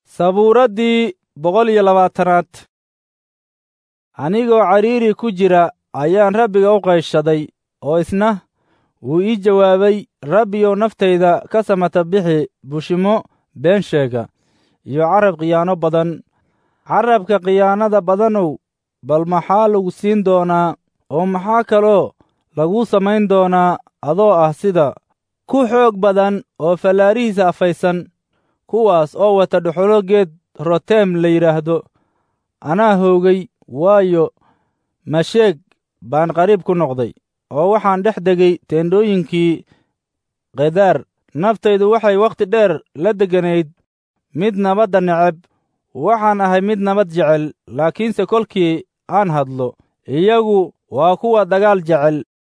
sabuuraddii boqol iyo labaatanaad anigoo cariiri ku jira ayaan rabbiga u qayshaday oo isna wuu ii jawaabay rabbiyow naftayda ka samata bixi bushimo been sheega iyo carab khiyaano badan carabka khiyaanada badanow bal maxaa lagu siin doonaa oo maxaa kaloo laguu samayn doonaa adoo ah sida ku xoog badan oo fallaarihiisa afaysan kuwaas oo wata dhuxulo geed roteem la yidhaahdo anaa hoogay waayo masheeg baan qariib ku noqday oo waxaan dhex degay teendhooyinkii kedaar naftaydu waxay wakhti dheer la degganayd mid nabadda neceb waxaan ahay mid nabad jecel laakiinse kolkii aan hadlo iyagu waa kuwa dagaal jecel